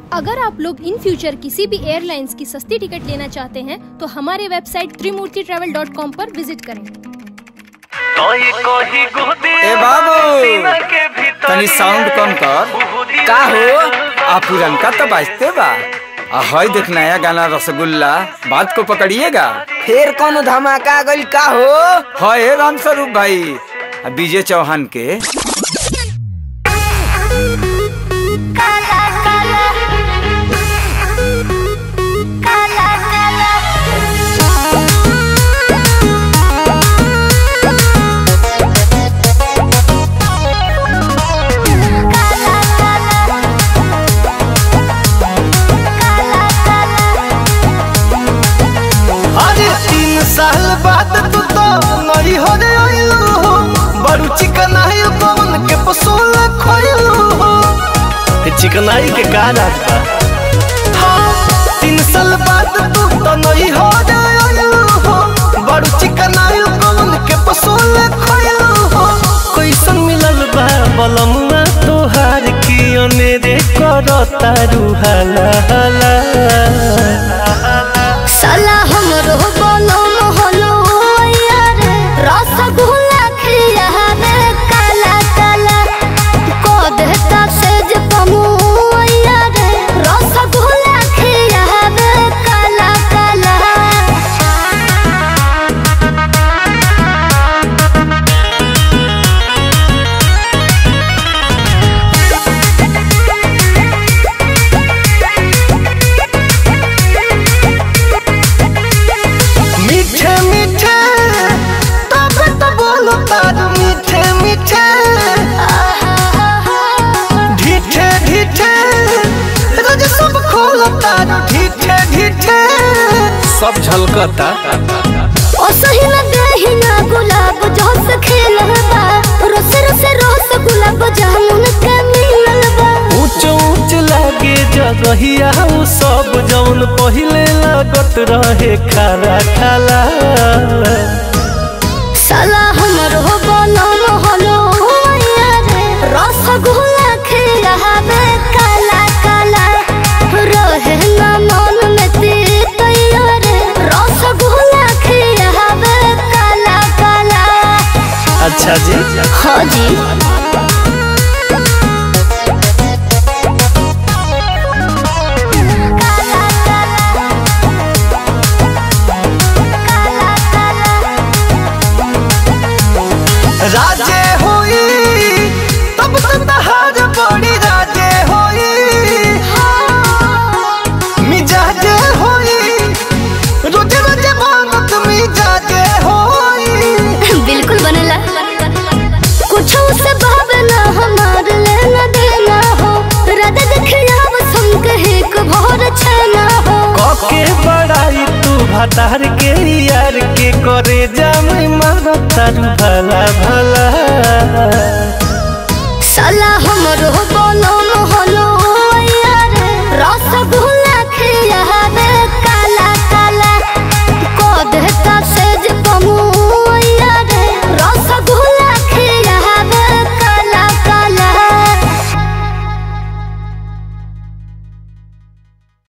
अगर आप लोग इन फ्यूचर किसी भी एयरलाइंस की सस्ती टिकट लेना चाहते हैं तो हमारे website Trimurti travel dot com पर विजिट करें ए बाबू तनी साउंड कम कर का हो आ पुरनका तो बाजते बा आ हई देख नया गाना रसगुल्ला बात को पकड़िएगा फिर कौन धमाका गइल का हो है राम स्वरूप भाई आ विजय चौहान के अरे तीन साल बाद तू तो नई हो रे आइलू हो बड़ू चिकनाई पवन के पसूल खोइलू हो चिकनाई के का राज बा हाँ, तीन साल बाद तू तो नई हो रे आइलू हो बड़ू चिकनाई पवन के पसूल खोइलू हो कैसन मिलल बा बलमुआ तोहार की अनेरे करता रुहाला हाला साला हमरो बोलो मोहलो यार रसगुल्ला खिया रे काला काला को देता सेज पमु यार रसगुल्ला खिया रे काला काला मीठे मीठे तब तो बोलो तार मीठे मीठे ढीठे ढीठे रोज सब खोलो तार ढीठे ढीठे सब झलकता ओ सही लगे ही ना गुलाब जोस खेलबा रोस रोस रोस गुलाब जामुन के मिललबा ऊंच ऊंच लागे जगहिया उ सब जौन पहिले लागत रहे खारा खाला साला हमरो बोलो मोहलो यारे रसगुल्ला खिलावे काला काला रहे ना मन में तीत यारे रसगुल्ला खिलावे काला काला अच्छा जी हाँ जी राजे होई तब तो तहार बड़ी राजे होई मिजाजे होई रोजे रोजे मांगत मिजाजे होई बिल्कुल बनेला कुछ से भावना हमार लेना देना हो राधा देखिया बसम कहे को भोर छना हो कके बड़ाई तू भतार के यार के करे जामे मारो तारू भला भला साला हमरो